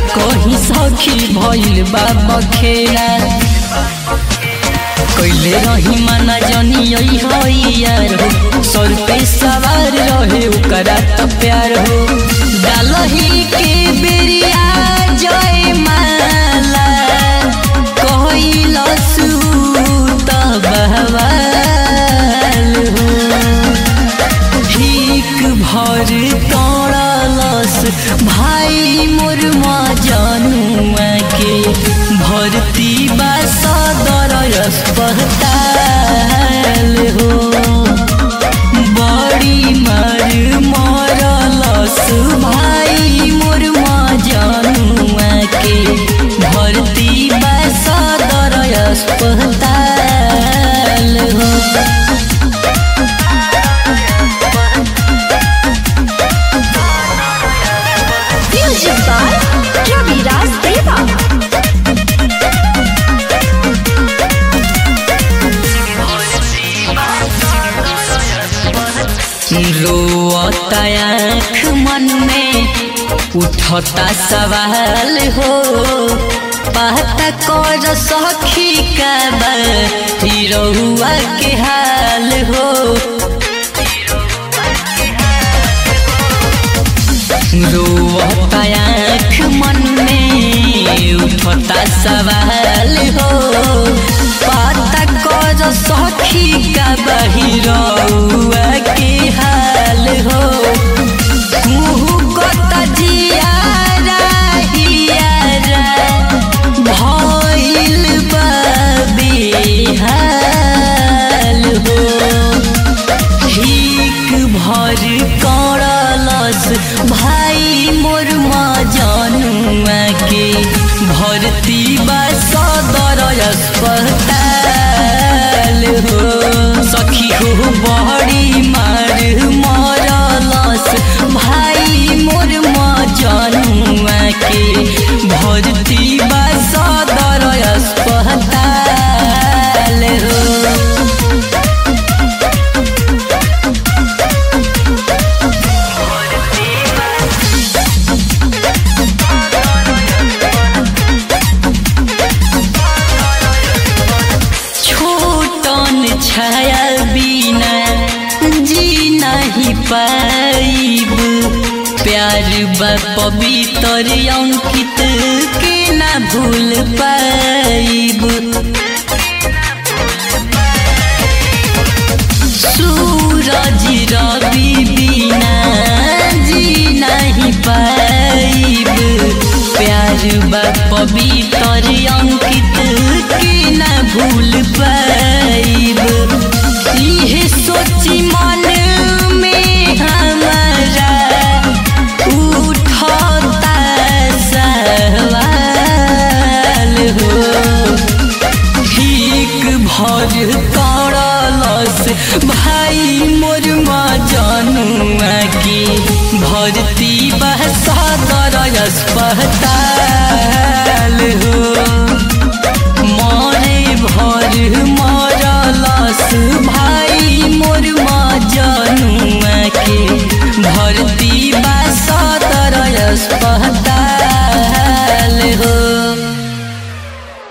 कहीं सखी भइल बा बखेड़ा कैले रही माना जनी यार हो सर पे सवार रहे ओकरा त प्यार हो डालही के बेरिया जय माला कहलस त बहवाल हो ठीक भर तोड़लस भाई मोर जनुआ के भर्ती बा सदर अस्पताल हो बड़ी मर मरलस भाई मोर जनुआ के भर्ती बा सदर अस्पताल हो Music by Ravi Raj Deva. रोता आँख मन में उठता सवाल हो पता कर सखी का रहुआ के हाल हो रोता आँख मन में उठता सवाल हो पता कर सखी का बहिरौआ के हाल हो कुहकत जियारा हियारा भइल बा बेहाल हो ठीक भर करलस भाई मोर जनुआ के भर्ती बा सदर अस्पताल हो सखी हो बड़ी मार मरलस भाई मोर जनुआ के भर्ती बा सदर अस्पताल हो छोटन छाया बिना जी नहीं पाइब प्यार बा पवित्र अंकित के ना भूल पाइब सूरज रवि बिना जी नहीं पाइब प्यार बा पवित्र अंकित के ना भूल पाइब इहे सोची मन में हमारा उठता सवाल हो ठीक भर करलस भाई मोर जनुआ के भर्ती बा सदर अस्पताल